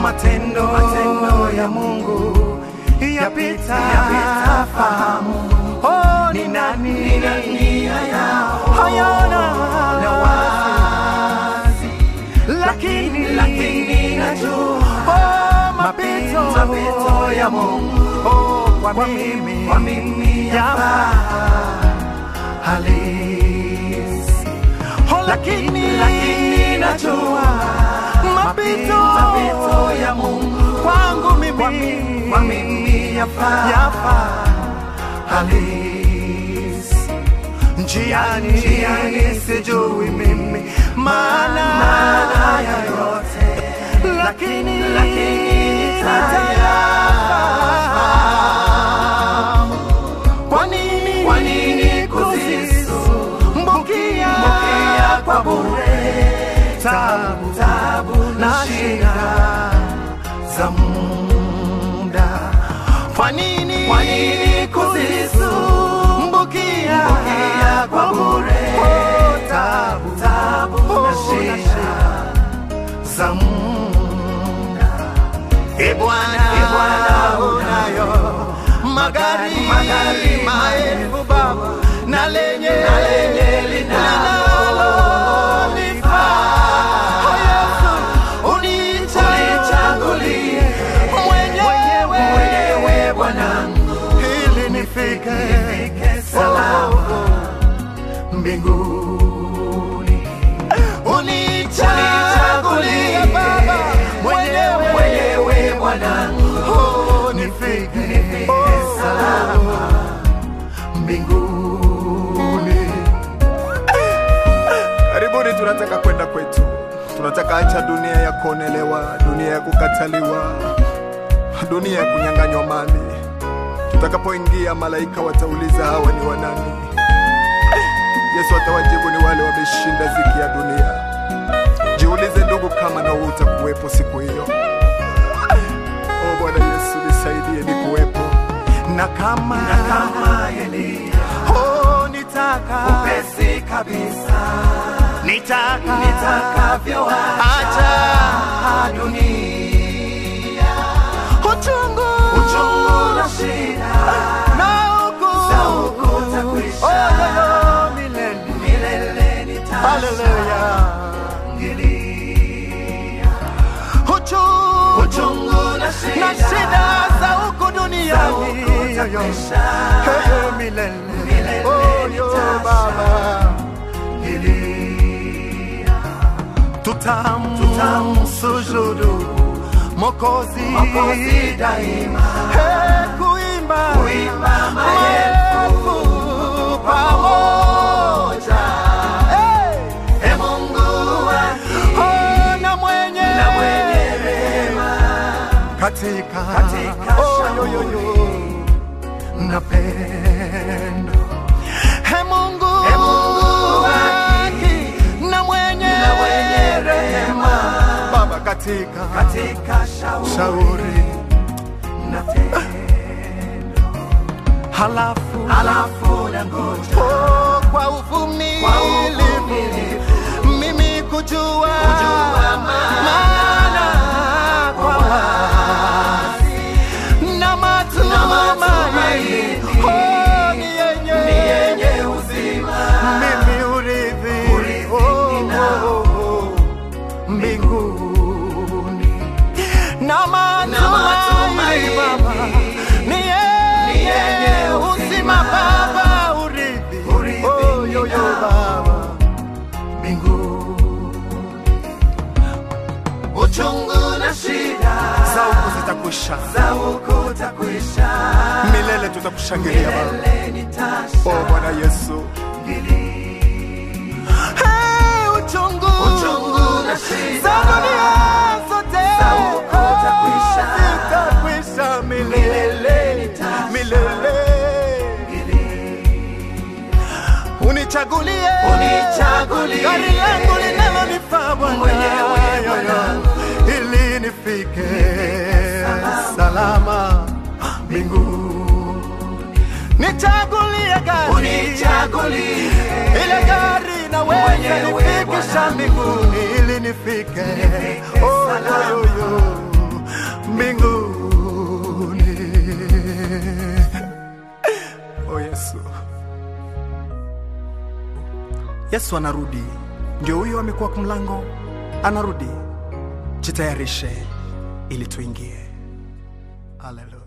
matendo, matendo ya Mungu yapita, yapita fahamu. Oh, ni nani, ni nani hayana na wazi, lakini lakini najua oh, mapito, mapito ya Mungu oh, kwa mimi, kwa mimi yafaa halisi oh, lakini lakini najua mapito, mapito ya Mungu kwangu mimi, kwa mimi, kwa mimi yafaa yafaa halisi njiani, njiani sijui mimi maana maana ya yote, lakini lakini nitayafahamu. Kwa nini kwa nini kuzisumbukia kwa bure tabu tabu na shida za muda? Kwa nini kwa nini kuzisumbukia kwa bure tabu tabu na shida za muda? E Bwana, e Bwana unayo magari, magari maelfu Baba, na lenye na lenye linalolifaa. Oh, Yesu, unichagulie mwenyewe mwenyewe Bwanangu, ili nifike salama mbinguni. Unichagulie Baba mwenyewe mwenyewe Bwanangu, oh, nifike salama mbinguni. Karibuni, tunataka kwenda kwetu, tunataka acha dunia ya kuonelewa, dunia ya kukataliwa, dunia ya kunyang'anywa mali. Tutakapoingia, malaika watauliza hawa ni wanani? Yesu atawajibu ni wale wameshinda ziki ya dunia. Jiulize ndugu, kama na wewe utakuwepo siku hiyo. O Bwana Yesu, nisaidie nikuwepo. na kama na kama Elia oh, nitaka upesi kabisa nitaka nitakavyo acha dunia uchungu uchungu na shida na huku za huku takwisha oh, yo, yo, milele milele nitashangilia uchungu uchungu na shida, na shida za huku duniani yoyo Hey, milele oh, yo, baba tutam tutamsujudu mokozi mokozi daima hey, kuimba kuimba maelfu pamoja hey, hey, Mungu oh, na mwenye na mwenye rehema katika katika oh, yo, yo, yo na pendo He Mungu, He Mungu haki na mwenye, na mwenye rehema Baba katika, katika shauri, shauri na tendo halafu, halafu na ngoja oh, kwa uvumilivu mimi kujua, kujua maana kwa wazi na matumaini oh, ni yenye yenye uzima mimi urithi oh, oh, oh, mbinguni na matumaini Baba ni yenye uzima Baba urithi oh, yo, yo, Baba mbinguni uchungu na shida za huku zitakwisha, za huku takwisha, milele tutakushangilia Baba. milele nitashangilia. O Bwana Yesu, Hey, uchungu uchungu na shida za dunia zote za huku takwisha, zitakwisha milele milele. Unichagulie unichagulie gari langu linalonifaa Bwana mwenyewe Bwana, ili nifike salama mbinguni. Nichagulie gari unichagulie ile gari naweza nifikisha mbinguni ili nifike oh, yo, yo, yo. mbinguni. Oh Yesu, Yesu anarudi, ndio huyo amekuwa kwa mlango, anarudi. Jitayarishe ili tuingie. Haleluya.